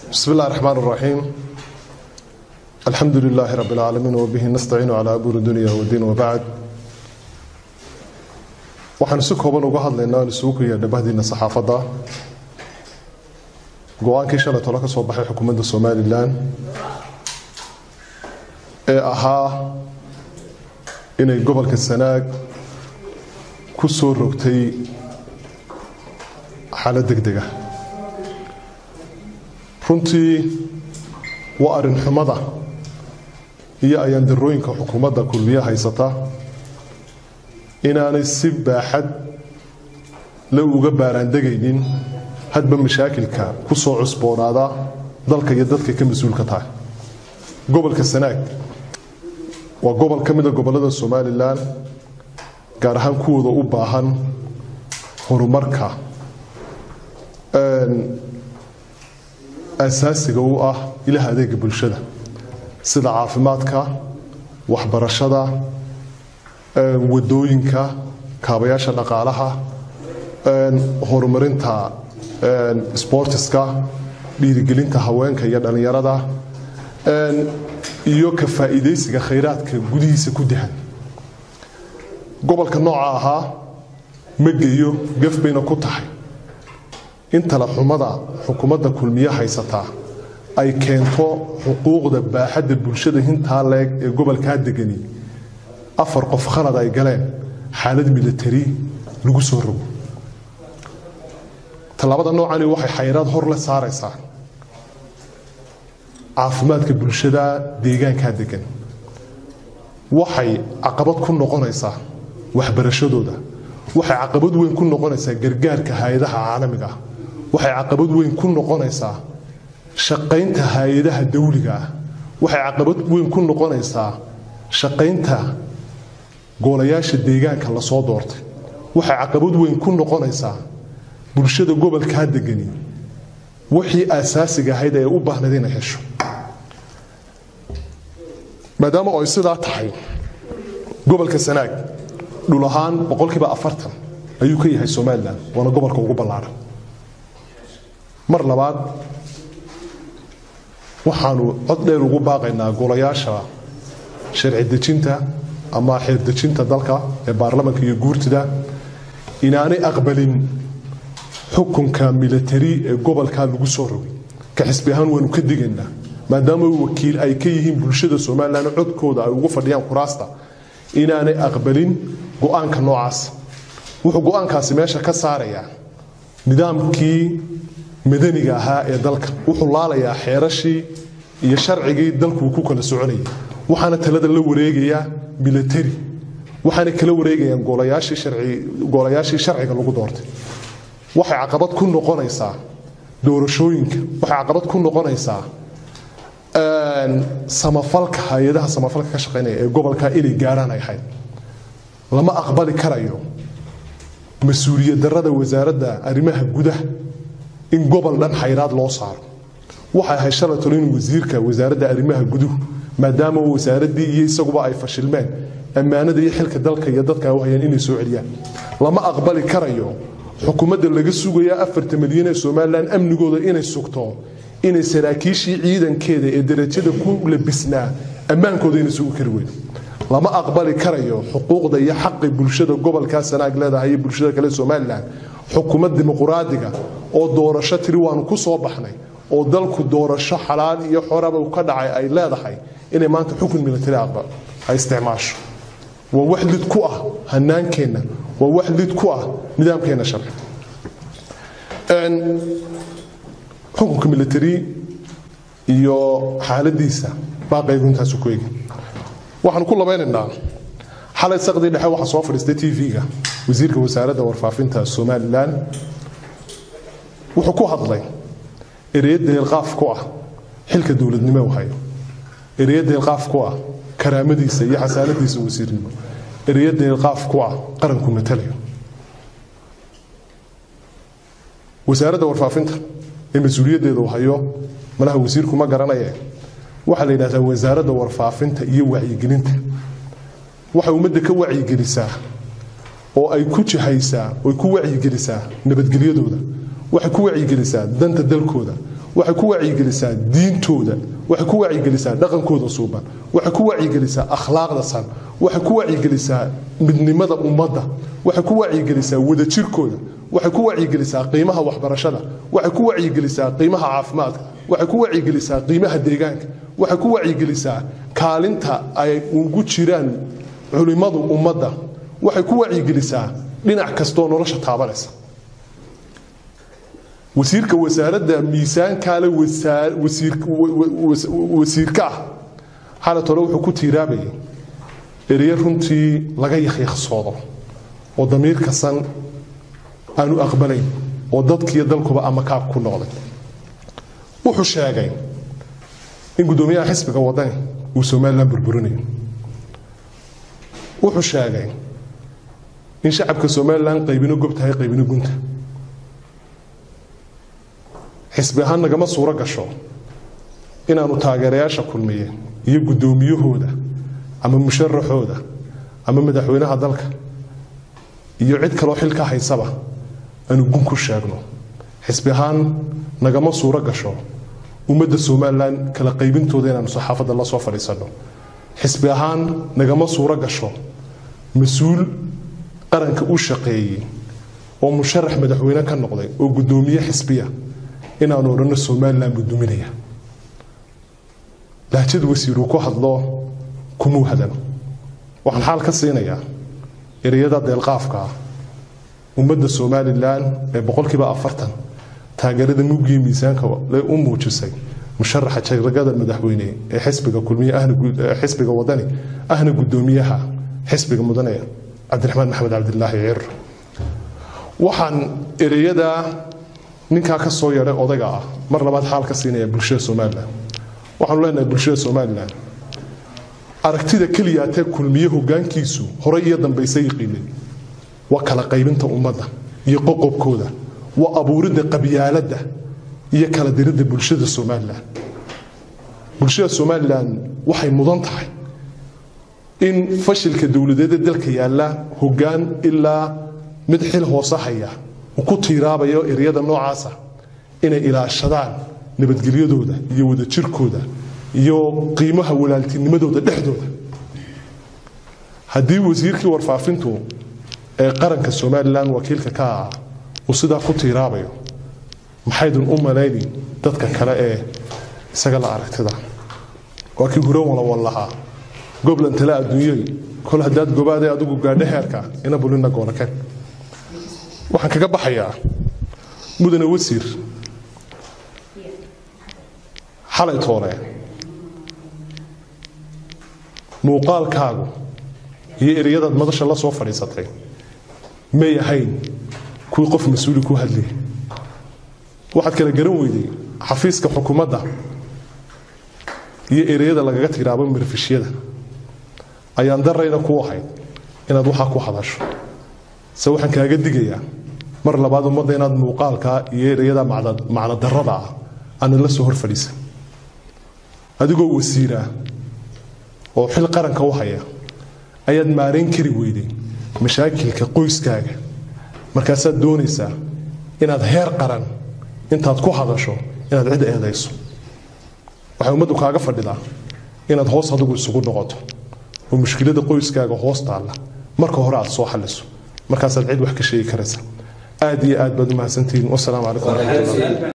بسم الله الرحمن الرحيم الحمد لله رب العالمين وبه نستعين على أمور الدنيا والدين وبعد waxaan si kooban uga hadlaynaa aan isugu kaya dhabahdiina saxaafadda go-aankii shalay tolo ka soo baxay xukuumadda somalilan ee ahaa inay gobolka sanaag ku soo rogtay xaalad degdega runtii waa arrin xumada iyo ayaandarooyinka xukuumadda kulmiye haysata inaanay si baaxad la uga baaraandegaynin hadba mashaakilka ku soo cusboonaada dalka iyo dadka ka mas-uulka tahay gobolka sanaag waa gobol ka mida gobollada somalilan gaar ahaan kuwooda u baahan horumarka asaasiga u ah ilaha adeega bulshada sida caafimaadka waxbarashada wadooyinka kaabayaasha dhaqaalaha horumarinta sbortiska dhiirigelinta haweenka iyo dhallinyarada iyo ka faa'iidaysiga khayraadka gudihiisa ku dahan gobolka nooca ahaa ma geeyo gaf bayna ku tahay in talaxumada xukuumadda kulmiye haysataa ay keento xuquuqda baaxadda bulshada hintaa leeg ee gobolkaa degani afar qof khalad ay galeen xaalad milatari lagu soo rogo tallaabada noocani waxay xayraad hor la saaraysaa caafimaadka bulshada deegaankaa degan waxay caqabad ku noqonaysaa waxbarashadooda waxay caqabad weyn ku noqonaysaa gargaarka hay-adaha caalamiga ah waxay caqabad weyn ku noqonaysaa shaqaynta hay-adaha dawliga ah waxay caqabad weyn ku noqonaysaa shaqaynta goolayaasha deegaanka lasoo doortay waxay caqabad weyn ku noqonaysaa bulshada gobolkaa degani wixii asaasiga ahayd ee u baahnayd inay hesho maadaama ay sidaa tahay gobolka sanaag dhul ahaan boqolkiiba afartan ayuu ka yahay somalilan waana gobolka ugu ballaadhan mar labaad waxaanu cod dheer ugu baaqaynaa golayaasha sharci dejinta ama xeerdejinta dalka ee baarlamanka iyo guurtida inaanay aqbalin xukunka milatari ee gobolkaa lagu soo rogay ka xisbi ahaan waanu ka digaynaa maadaama wakiil ay ka yihiin bulshada somalilan codkooda ay ugu fadhiyaan kuraasta inaanay aqbalin go-aanka noocaas wuxuu go-aankaasi meesha ka saarayaa nidaamkii madaniga ahaa ee dalka wuxuu laalayaa xeerashii iyo sharcigii dalkuu ku kala soconayay waxaana talada la wareegayaa milatari waxaana kala wareegayaan goolayaashii sharciga lagu doortay waxay caqabad ku noqonaysaa doorashooyinka waxay caqabad ku noqonaysaa samafalka hay-adaha samafalka ka shaqaynaya ee gobolka inay gaaraan ay ahayd lama aqbali karayo mas-uuliyad darada wasaaradda arrimaha gudaha in gobol dhan xayraad loo saaro waxay ahayd shalay tolo in wasiirka wasaaradda arrimaha guduhu maadaama wasaaraddii iyo isaguba ay fashilmeen ammaanada iyo xilka dalka iyo dadka u hayaan inay soo celiyaan lama aqbali karayo xukuumadda laga sugaya afarta milyan ee somalilan amnigooda inay sugto inay saraakiishii ciidankeeda ee darajada ku labisnaa ammaankooda inay sugi kari weydo lama aqbali karayo xuquuqda iyo xaqi bulshada gobolkaa sanaag leedahay iyo bulshada kale somalilan xukuumad dimuquraadiga oo doorasho tiri waanu ku soo baxnay oo dalku doorasho xalaal iyo xoraba ka dhacay ay leedahay inay maanta xukun milatari aqbal ay isticmaasho waa wax lid ku ah hanaankeenna waa wax lid ku ah nidaamkeenna sharci xukunka milatari iyo xaaladiisa baaqaygu intaasu ku egi waxaanu ku labaynaynaa xalay saqdii dhexe waxaa soo fadhiistay t v-ga wasiirka wasaaradda warfaafinta somalilan wuxuu ku hadlay ereya deelqaaf ku ah xilka dowladnimo u hayo ereya deelqaaf ku ah karaamadiisa iyo xasaanadiisa wasiirnimo ereya deelqaaf ku ah qaranku matalayo wasaaradda warfaafinta ee mas-uuliyaddeeda u hayo malaha wasiirku ma garanaye waxaa la yidhahdaa wasaaradda warfaafinta iyo wacyigelinta waxay ummadda ka wacyigelisaa oo ay ku jihaysaa oy ku wacyigelisaa nabadgelyadooda waxay ku wacyigelisaa danta dalkooda waxay ku wacyigelisaa diintooda waxay ku wacyigelisaa dhaqankooda suuban waxay ku wacyigelisaa akhlaaqda san waxay ku wacyigelisaa midnimada ummadda waxay ku wacyigelisaa wadajirkooda waxay ku wacyigelisaa qiimaha waxbarashada waxay ku wacyigelisaa qiimaha caafimaadka waxay ku wacyigelisaa qiimaha deegaanka waxay ku wacyigelisaa kaalinta ay ugu jiraan culimmadu ummadda waxay ku wacyigelisaa dhinac kastoo nolosha taabanaysa wasiirka wasaaradda miisaankaale wasiirka ah xalat hore wuxuu ku tiiraabayay ereyo runtii laga yakyaksoodo oo damiir kasan aanu aqbalayn oo dadkiiyo dalkuba amakaab ku noqday wuxuu sheegay in guddoomiyaha xisbiga wadani uu somalilan burburinayo wuxuu sheegay in shacabka somalilan qaybino gob tahay qaybino gunta xisbi ahaan nagama suuro gasho inaanu taageerayaasha kulmiye iyo guddoomiyahooda ama musharaxooda ama madaxweynaha dalka iyo cid kaloo xil ka haysaba aanu gun ku sheegno xisbi ahaan nagama suuro gasho ummadda somalilan kala qaybintooda inaanu saxaafadda la soo fadhiisanno xisbi ahaan nagama suuro gasho mas-uul qaranka u shaqeeyey oo musharax madaxweyne ka noqday oo guddoomiye xisbiya inaanu odhanno somalilan buu duminaya lahjad wasiiruu ku hadlo kumuu hadan waxaan xaal ka siinayaa ereyada deelqaafka ah ummadda somalilan ee boqolkiiba afartan taageerada muggiyo miisaanka u muujisay musharaxa jaragada madaxweyne ee xisbiga kulmiye xisbiga wadani ahna guddoomiyaha xisbiga mudane cabdiraxmaan maxamed cabdilaahi ciir waxaan ereyada ninkaa ka soo yeedhay odayga ah mar labaad xaal ka siinaya bulshada somalilan waxaanu leenahay bulshada somalilan aragtida keliyaatee kulmiye hogaankiisu horey iyo dambayse yiqiinay waa kala qaybinta ummadda iyo qoqobkooda waa abuuridda qabyaaladda iyo kala diridda bulshada somalilan bulshada somalilan waxay mudan tahay in fashilka dowladeeda dalka yaalla hogaan ilaa mid xil hoose haya uu ku tiiraabayo eryada noocaasa inay ilaashadaan nabadgelyadooda iyo wadajirkooda iyo qiimaha walaaltinimadooda dhexdooda haddii wasiirkii warfaafintu ee qaranka somalilan wakiilka ka ah uu sidaa ku tiiraabayo maxaydun u malaynin dadka kale ee isaga la aragtida waa kii hore walawal lahaa goblan tale adduunyay kol haddaad gobaadee adigu gaadho heerka ina bulina goonakeen waxaan kaga baxayaa mudane wasiir xalay toole muuqaalkaagu iyo ereyadaad madasha la soo fadhiisatay may ahayn kuwii qof mas-uuli ku hadlayay waxaad kala garan weyday xafiiska xukuumadda iyo ereyada lagaga tiraabo marfishyada ayaan darayna ku ahayd inaad waxaa ku hadasho se waxaan kaaga digayaa mar labaad ummadda inaad muuqaalkaa iyo ereyada macno darada ah aana la soo hor fadhiisa adigoo wasiira oo xil qaranka u haya ayaad maarayn kari weyday mashaakilka qoyskaaga markaasaad doonaysaa inaad heer qaran intaad ku hadasho inaad cid eedayso waxay ummaddu kaaga fadhidaa inaad hoos adigu isugu noqoto oo mushkilada qoyskaaga hoos taalla marka hore aad soo xaliso markaasaad cid wax ka sheegi karaysa aad iyo aad baad u mahadsantihiin wasalaamu calaykum waraxmatullahi